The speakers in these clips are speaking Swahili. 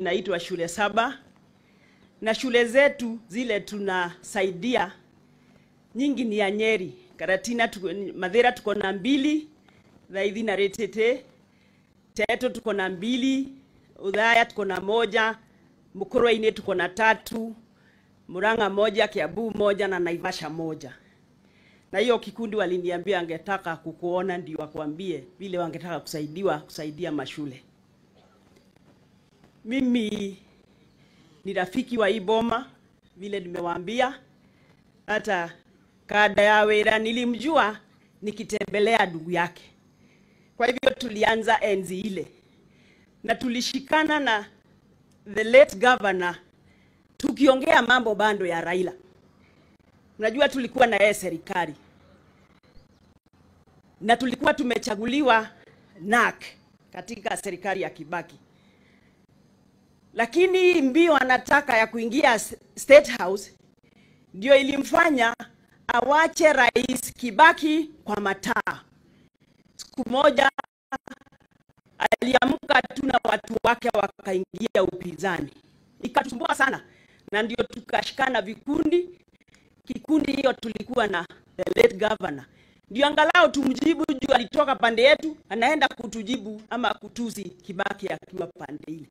inaitwa shule saba, na shule zetu zile tunasaidia nyingi ni ya Nyeri, Karatina, tuko, Mathira tuko na mbili, Thaithi na Retete, Teto tuko na mbili, Udhaya tuko na moja, Mukurweini tuko na tatu, Murang'a moja, Kiambu moja na Naivasha moja. Na hiyo kikundi waliniambia angetaka kukuona ndio wakwambie vile wangetaka kusaidiwa kusaidia mashule. Mimi ni rafiki wa hii boma vile nimewaambia, hata kada ya wera nilimjua nikitembelea ndugu yake. Kwa hivyo tulianza enzi ile na tulishikana na the late governor tukiongea mambo bando ya Raila. Unajua tulikuwa na yeye serikali na tulikuwa tumechaguliwa NAK katika serikali ya Kibaki, lakini mbio anataka ya kuingia State House ndio ilimfanya awache Rais Kibaki kwa mataa. Siku moja aliamka tu na watu wake wakaingia upinzani, ikatusumbua sana, na ndio tukashikana vikundi. Kikundi hiyo tulikuwa na the late governor, ndio angalau tumjibu juu alitoka pande yetu, anaenda kutujibu ama kutusi Kibaki akiwa pande ile.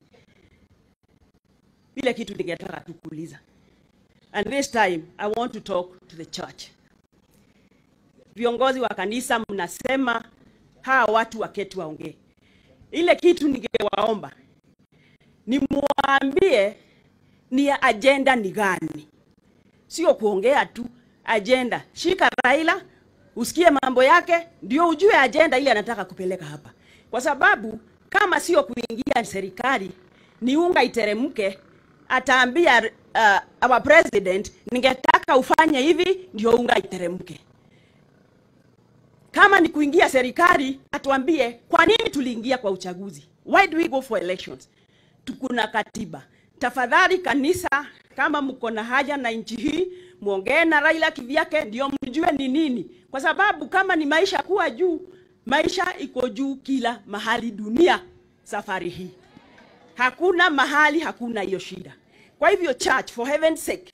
Vile kitu ningetaka tukuuliza, and this time I want to talk to the church. Viongozi wa kanisa mnasema hawa watu waketi waongee. Ile kitu ningewaomba ni muambie ni ajenda ni gani, sio kuongea tu. Ajenda, shika Raila usikie mambo yake, ndio ujue ajenda ile anataka kupeleka hapa, kwa sababu kama sio kuingia serikali ni unga iteremke, ataambia uh, our president, ningetaka ufanye hivi ndio unga iteremke kama ni kuingia serikali atuambie kwa nini tuliingia kwa uchaguzi. Why do we go for elections? Tukuna katiba. Tafadhali kanisa, kama mko na haja na nchi hii, muongee na Raila kivyake, ndio mjue ni nini, kwa sababu kama ni maisha kuwa juu, maisha iko juu kila mahali dunia. Safari hii hakuna mahali hakuna hiyo shida. Kwa hivyo church, for heaven's sake,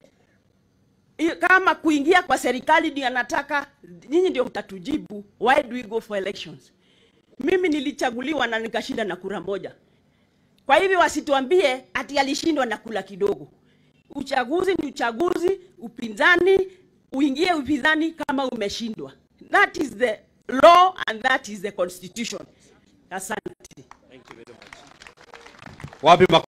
kama kuingia kwa serikali ndio anataka, nyinyi ndio mtatujibu. Why do we go for elections? Mimi nilichaguliwa na nikashinda na kura moja. Kwa hivyo wasituambie ati alishindwa na kula kidogo. Uchaguzi ni uchaguzi, upinzani uingie upinzani kama umeshindwa. That is the law and that is the constitution. Asante. Wapi